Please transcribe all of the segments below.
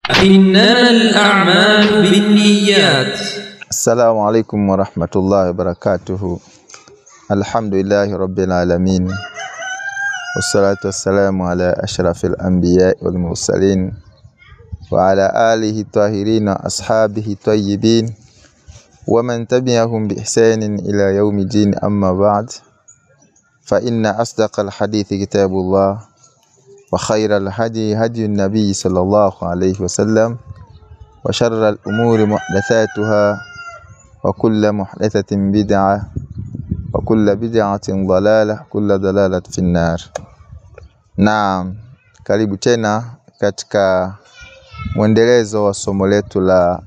إنما الأعمال بالنيات Assalamu alaikum warahmatullahi wabarakatuhu. Alhamdulillahi rabbil alamin. Wassalatu wassalamu ala ashrafil anbiya wal mursalin wa ala alihi tahirin wa ashabihi tayyibin wa man tabi'ahum bi ihsanin ila yaumi din amma ba'd. Fa inna asdaqal hadithi kitabullah wa khairal hadi hadi nabiy sallallahu alayhi wasallam wa sharral umuri muhdathatuha وكل محدثة بدعة وكل بدعة ضلالة كل ضلالة في النار Naam, karibu tena katika mwendelezo wa somo letu la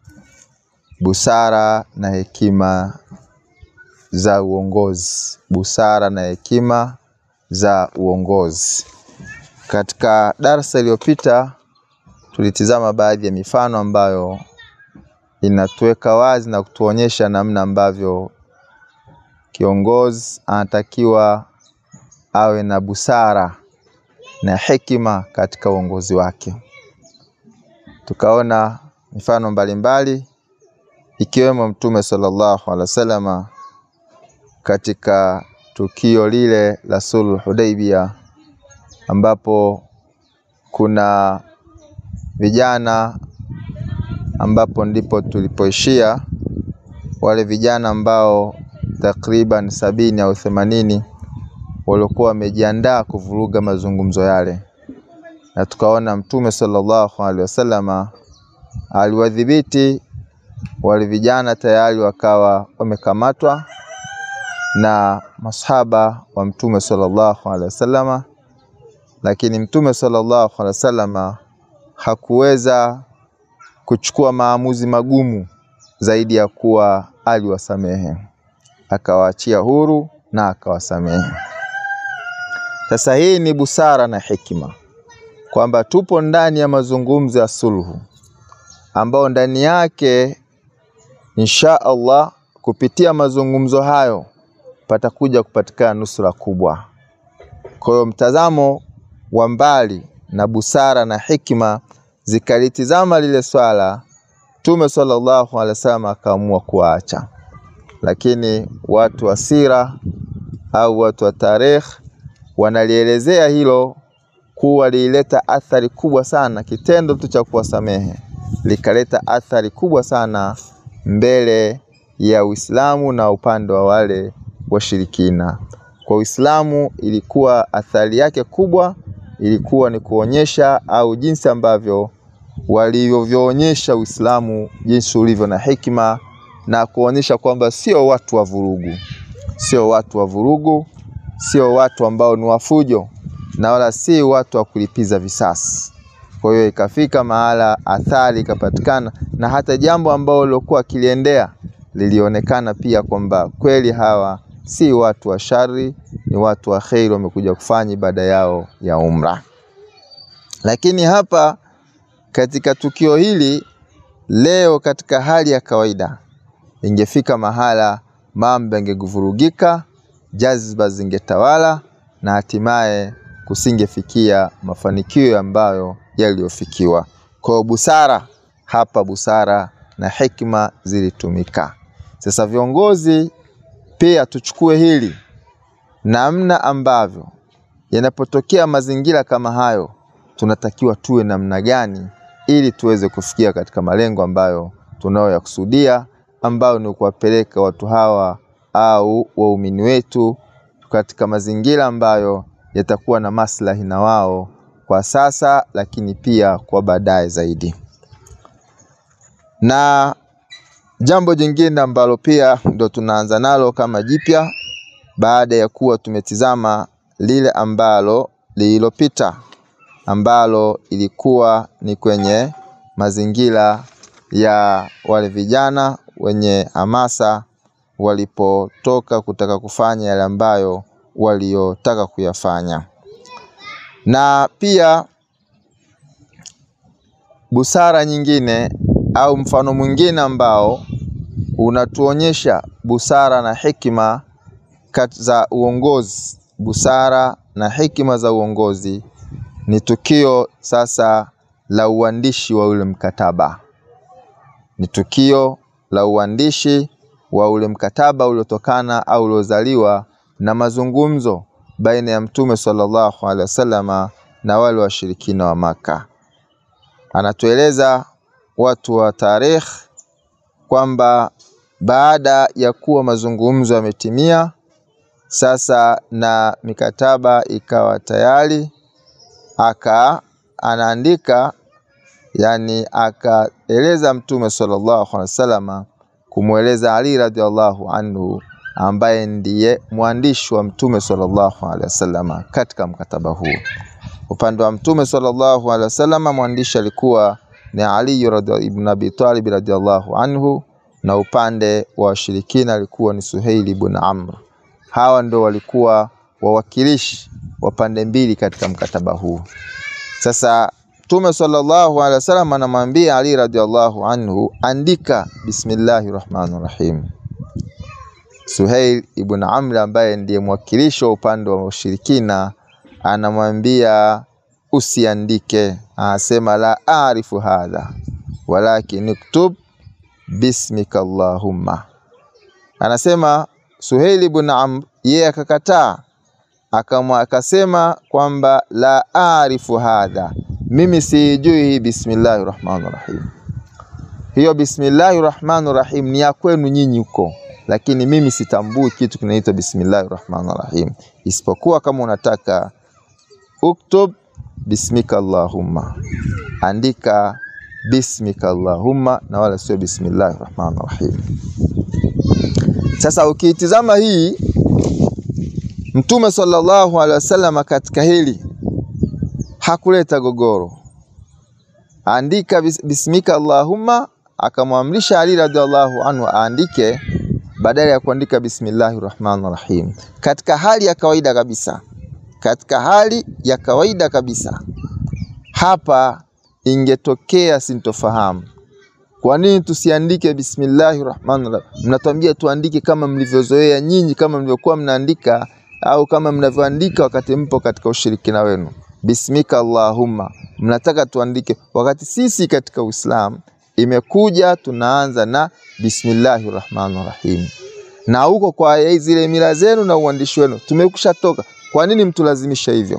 busara na hekima za uongozi. Busara na hekima za uongozi. Katika darasa iliyopita tulitizama baadhi ya mifano ambayo inatuweka wazi na kutuonyesha namna ambavyo kiongozi anatakiwa awe na busara na hekima katika uongozi wake. Tukaona mifano mbalimbali ikiwemo Mtume sallallahu alaihi wasallama katika tukio lile la sulhu Hudaibia ambapo kuna vijana ambapo ndipo tulipoishia wale vijana ambao takriban sabini au themanini waliokuwa wamejiandaa kuvuruga mazungumzo yale, na tukaona Mtume sallallahu alaihi wasallama aliwadhibiti wale vijana, tayari wakawa wamekamatwa na masahaba wa Mtume sallallahu alaihi wasallama, lakini Mtume sallallahu alaihi wasallama hakuweza kuchukua maamuzi magumu zaidi ya kuwa aliwasamehe, akawaachia huru na akawasamehe. Sasa hii ni busara na hekima, kwamba tupo ndani ya mazungumzo ya sulhu, ambao ndani yake insha Allah kupitia mazungumzo hayo patakuja kupatikana nusura kubwa. Kwa hiyo mtazamo wa mbali na busara na hekima zikalitizama lile swala, Mtume sallallahu alaihi wasallam akaamua kuacha, lakini watu wa sira au watu wa tarikh wanalielezea hilo kuwa lilileta athari kubwa sana. Kitendo tu cha kuwasamehe likaleta athari kubwa sana mbele ya Uislamu na upande wa wale washirikina. Kwa Uislamu ilikuwa athari yake kubwa ilikuwa ni kuonyesha au jinsi ambavyo walivyoonyesha Uislamu jinsi ulivyo na hekima na kuonyesha kwamba sio watu wa vurugu, sio watu wa vurugu, sio watu ambao ni wafujo na wala si watu wa kulipiza visasi. Kwa hiyo ikafika mahala athari ikapatikana, na hata jambo ambalo lilokuwa kiliendea lilionekana pia kwamba kweli hawa si watu wa shari, ni watu wa kheri, wamekuja kufanya ibada yao ya umra. Lakini hapa katika tukio hili leo, katika hali ya kawaida, ingefika mahala mambo yangevurugika, jazba zingetawala na hatimaye kusingefikia mafanikio ambayo yaliyofikiwa. Kwa hiyo busara hapa, busara na hekima zilitumika. Sasa viongozi pia tuchukue hili namna ambavyo yanapotokea mazingira kama hayo, tunatakiwa tuwe namna gani ili tuweze kufikia katika malengo ambayo tunayoyakusudia, ambayo ni kuwapeleka watu hawa au waumini wetu katika mazingira ambayo yatakuwa na maslahi na wao kwa sasa, lakini pia kwa baadaye zaidi. Na jambo jingine ambalo pia ndo tunaanza nalo kama jipya baada ya kuwa tumetizama lile ambalo lililopita ambalo ilikuwa ni kwenye mazingira ya wale vijana wenye hamasa walipotoka kutaka kufanya yale ambayo waliotaka kuyafanya, na pia busara nyingine au mfano mwingine ambao unatuonyesha busara na hekima za uongozi, busara na hekima za uongozi ni tukio sasa la uandishi wa ule mkataba, ni tukio la uandishi wa ule mkataba uliotokana au uliozaliwa na mazungumzo baina ya Mtume sallallahu alaihi wasallama na wale washirikina wa Maka. Anatueleza watu wa tarikh kwamba baada ya kuwa mazungumzo yametimia sasa na mikataba ikawa tayari, aka anaandika yani, akaeleza Mtume sallallahu alaihi wasallama kumweleza Ali radhiallahu anhu ambaye ndiye mwandishi wa Mtume sallallahu alaihi wasallama katika mkataba huu. Upande wa Mtume sallallahu alaihi wasallama mwandishi alikuwa ni Ali ibn Abi Talib radhiallahu anhu, na upande wa washirikina alikuwa ni Suhaili ibn Amr. Hawa ndo walikuwa wawakilishi wa pande mbili katika mkataba huu. Sasa Mtume sallallahu alaihi wasallam anamwambia Ali radhiallahu anhu, andika bismillahi rahmani rahim. Suhail ibn Amr ambaye ndiye mwakilishi wa upande wa ushirikina anamwambia usiandike, anasema la arifu hadha walakin uktub bismika allahumma. Anasema Suhail ibn Amr yeye akakataa, akasema kwamba la arifu hadha, mimi siijui hii bismillahi rahmani rahim. Hiyo bismillahi rahmani rahim ni ya kwenu nyinyi huko lakini mimi sitambui kitu kinaitwa bismillahi rahmani rahim, isipokuwa kama unataka uktub bismika allahumma, andika bismika allahumma na wala sio bismillahi rahmani rahim. Sasa ukiitizama hii Mtume sallallahu alaihi wasallam katika hili hakuleta gogoro, andika bismika allahumma, akamwamrisha Ali radhiallahu anhu aandike badala ya kuandika bismillahi rahmani rahim, katika hali ya kawaida kabisa, katika hali ya kawaida kabisa. Hapa ingetokea sintofahamu. Kwa nini tusiandike bismillahi rahmani rahim? Mnatuambia tuandike kama mlivyozoea nyinyi, kama mlivyokuwa mnaandika au kama mnavyoandika wakati mpo katika ushirikina wenu, bismika allahumma. Mnataka tuandike, wakati sisi katika Uislamu imekuja tunaanza na bismillahi rahmani rahim, na huko kwa zile mila zenu na uandishi wenu tumekusha toka. Kwa nini mtulazimisha hivyo?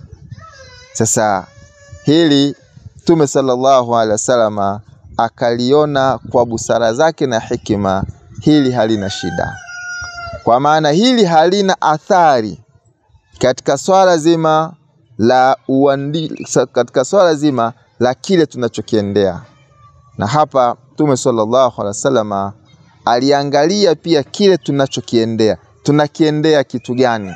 Sasa hili Mtume sallallahu alaihi wasallam akaliona kwa busara zake na hikima, hili halina shida, kwa maana hili halina athari katika swala zima la uandi, katika swala zima la kile tunachokiendea na hapa Mtume sallallahu alaihi wasallam aliangalia pia kile tunachokiendea, tunakiendea kitu gani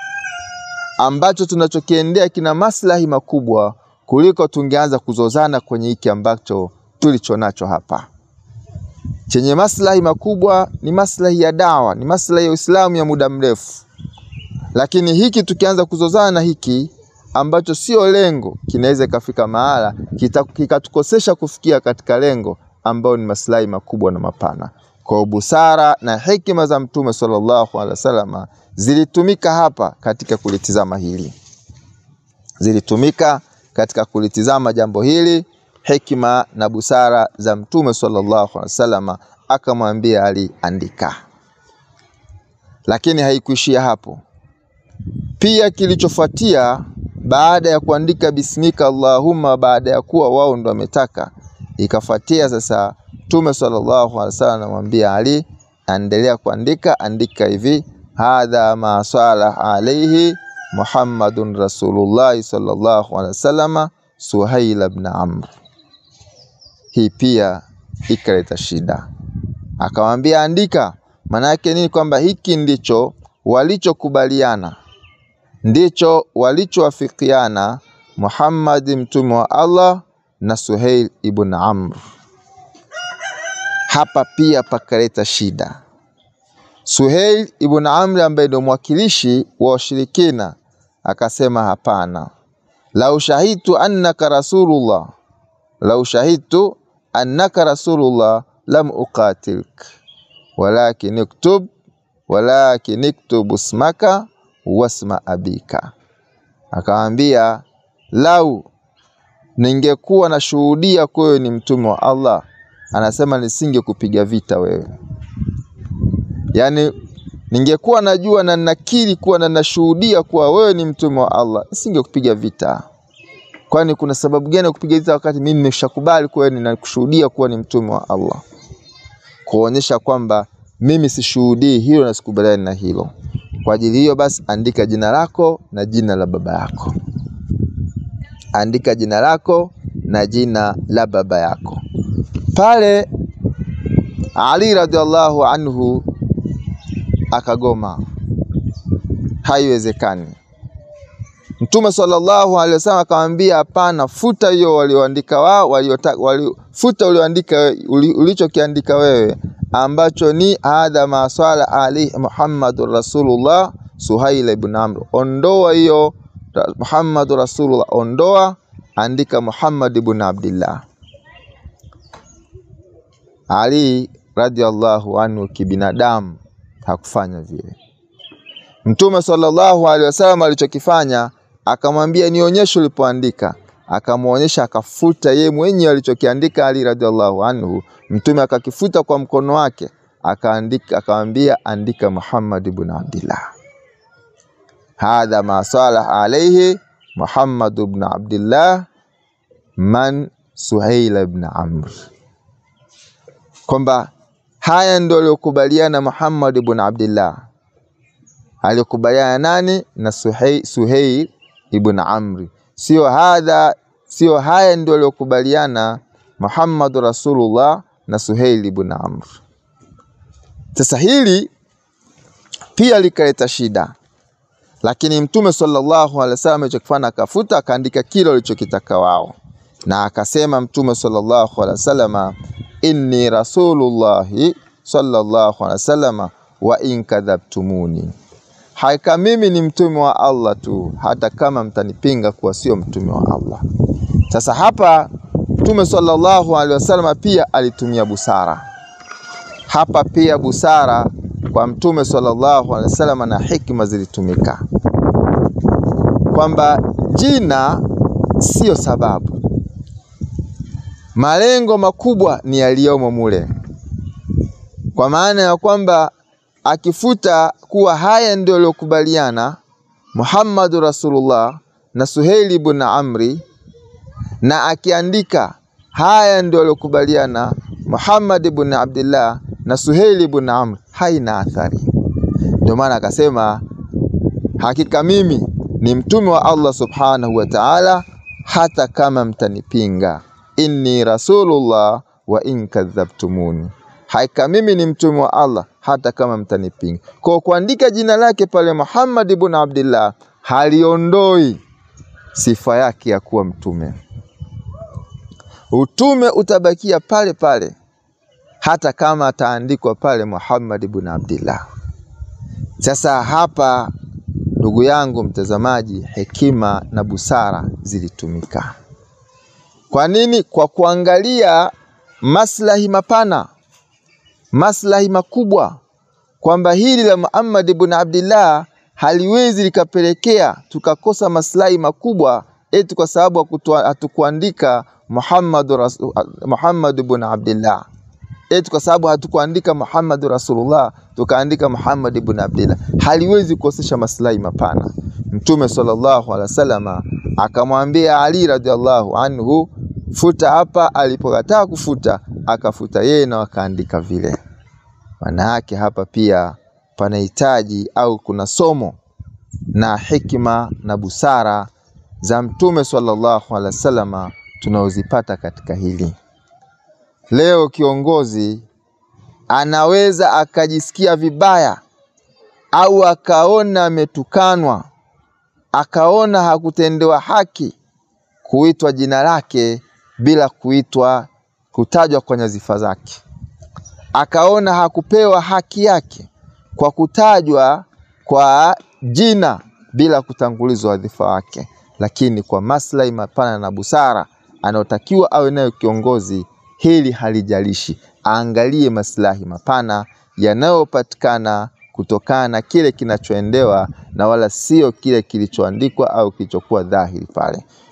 ambacho tunachokiendea kina maslahi makubwa kuliko tungeanza kuzozana kwenye hiki ambacho tulicho nacho hapa. Chenye maslahi makubwa ni maslahi ya dawa, ni maslahi ya Uislamu ya muda mrefu, lakini hiki tukianza kuzozana na hiki ambacho sio lengo, kinaweza ikafika mahala kikatukosesha kufikia katika lengo ambayo ni maslahi makubwa na mapana. Kwa busara na hekima za Mtume sallallahu alaihi wasallam zilitumika hapa katika kulitizama hili, zilitumika katika kulitizama jambo hili, hekima na busara za Mtume sallallahu alaihi wasallam. Akamwambia Ali, andika. Lakini haikuishia hapo, pia kilichofuatia baada ya kuandika bismika allahumma, baada ya kuwa wao ndo wametaka, ikafuatia sasa Mtume sallallahu alaihi wasallam anamwambia Ali, endelea kuandika, andika hivi, hadha ma salah alaihi Muhammadun Rasulullah sallallahu alaihi wasallam Suhail ibn Amr. Hii pia ikaleta shida, akamwambia andika. Maana yake nini? Kwamba hiki ndicho walichokubaliana ndicho walichowafikiana Muhammad mtume wa Allah na Suhail ibn Amr. Hapa pia pakaleta shida. Suhail ibn Amr ambaye ndio mwakilishi wa washirikina akasema, hapana, lau shahidtu annaka rasulullah, lau shahidtu annaka rasulullah lam uqatilk walakin iktub walakin iktub ismaka wasma abika. Akamwambia, lau ningekuwa nashuhudia kuwa wewe ni mtume wa Allah, anasema nisingekupiga vita wewe. Yaani ningekuwa najua na nakiri kuwa na nashuhudia kuwa wewe ni mtume wa Allah, nisingekupiga vita. Kwani kuna sababu gani ya kupiga vita wakati mimi nimeshakubali kuwa wewe ninakushuhudia kuwa ni mtume wa Allah? Kuonyesha kwamba mimi sishuhudii hilo na sikubaliani na hilo. Kwa ajili hiyo basi, andika jina lako na jina la baba yako, andika jina lako na jina la baba yako. Pale Ali radhiallahu anhu akagoma, haiwezekani. Mtume sallallahu alaihi wasallam akamwambia, hapana, futa hiyo walioandika wao, waliota, wali, futa ulioandika ulichokiandika wewe ambacho ni hadha ma swala ali Muhammadur Rasulullah Suhail ibn Amr, ondoa hiyo Muhammadur Rasulullah, ondoa, andika Muhammad ibn Abdillah. Ali radhiallahu anhu kibinadamu hakufanya vile. Mtume sallallahu alaihi wasallam alichokifanya akamwambia, nionyeshe ulipoandika. Akamwonyesha, akafuta yeye mwenyewe alichokiandika Ali radhiallahu anhu. Mtume akakifuta kwa mkono wake, akaandika, akamwambia, andika Muhammad ibn Abdillah, hadha ma salah alaihi Muhammad ibn Abdillah man Suhail ibn Amr, kwamba haya ndio aliokubaliana Muhammad ibn Abdillah aliyokubaliana nani? Na Suhail, Suhail ibn Amri, sio hadha, sio haya ndio aliyokubaliana Muhammad Rasulullah na Suhail ibn Amr. Sasa hili pia likaleta shida, lakini Mtume sallallahu alaihi wasallam alichokifanya akafuta, akaandika kile walichokitaka wao, na akasema Mtume sallallahu alaihi wasallam, inni rasulullahi sallallahu alaihi wasallam wa in kadhabtumuni Hakika mimi ni mtume wa Allah tu, hata kama mtanipinga kuwa sio mtume wa Allah. Sasa hapa Mtume sallallahu alaihi wasallam pia alitumia busara. Hapa pia busara kwa Mtume sallallahu alaihi wasallam na hikma zilitumika, kwamba jina siyo sababu, malengo makubwa ni yaliyomo mule, kwa maana ya kwamba akifuta kuwa haya ndio aliyokubaliana Muhammadu Rasulullah na Suhaili ibn Amri, na akiandika haya ndio aliyokubaliana Muhammad ibn Abdillah na Suhaili ibn Amri, haina athari. Ndio maana akasema hakika mimi ni mtume wa Allah subhanahu wa ta'ala, hata kama mtanipinga, inni rasulullah wa in kadhabtumuni Hakika mimi ni mtume wa Allah hata kama mtanipinga. Kwa kuandika jina lake pale Muhammad ibn Abdillah haliondoi sifa yake ya kuwa mtume. Utume utabakia pale pale hata kama ataandikwa pale Muhammad ibn Abdillah. Sasa hapa, ndugu yangu mtazamaji, hekima na busara zilitumika. Kwa nini? Kwa kuangalia maslahi mapana maslahi makubwa, kwamba hili la Muhammad ibn Abdillah haliwezi likapelekea tukakosa maslahi makubwa eti kwa sababu hatukuandika Muhammad Muhammad ibn Abdillah, eti kwa sababu hatukuandika Muhammad Rasulullah tukaandika Muhammad ibn Abdillah, haliwezi kukosesha maslahi mapana. Mtume sallallahu alaihi wasallam akamwambia Ali radhiallahu anhu, futa hapa. Alipokataa kufuta akafuta yeye na wakaandika vile. Maana yake hapa pia panahitaji au kuna somo na hikima na busara za Mtume sallallahu alaihi wasallam tunaozipata katika hili. Leo kiongozi anaweza akajisikia vibaya au akaona ametukanwa, akaona hakutendewa haki kuitwa jina lake bila kuitwa kutajwa kwa nyadhifa zake, akaona hakupewa haki yake kwa kutajwa kwa jina bila kutangulizwa wadhifa wake. Lakini kwa maslahi mapana na busara anayotakiwa awe nayo kiongozi, hili halijalishi, aangalie maslahi mapana yanayopatikana kutokana na kile kinachoendewa na wala sio kile kilichoandikwa au kilichokuwa dhahiri pale.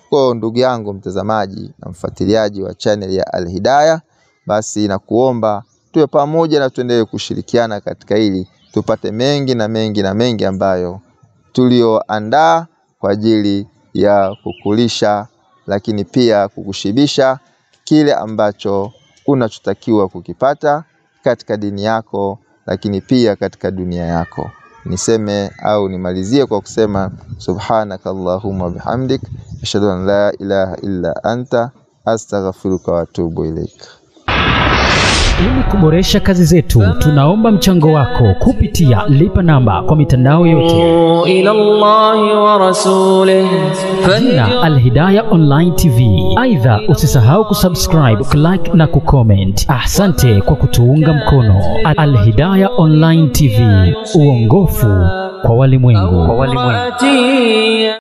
Kwa ndugu yangu mtazamaji na mfuatiliaji wa channel ya Al Hidayah, basi nakuomba tuwe pamoja na tuendelee kushirikiana katika hili, tupate mengi na mengi na mengi ambayo tulioandaa kwa ajili ya kukulisha, lakini pia kukushibisha kile ambacho unachotakiwa kukipata katika dini yako, lakini pia katika dunia yako. Niseme au nimalizie kwa kusema subhanaka allahumma bihamdik ashhadu an la ilaha illa anta astaghfiruka wa atubu ilaik. Ili kuboresha kazi zetu, tunaomba mchango wako kupitia lipa namba kwa mitandao yote. إلى الله ورسوله Jina Alhidaya Online TV. Aidha, usisahau kusubscribe, kulike na kucomment. Asante kwa kutuunga mkono. Alhidaya Online TV, uongofu kwa walimwengu. فاتي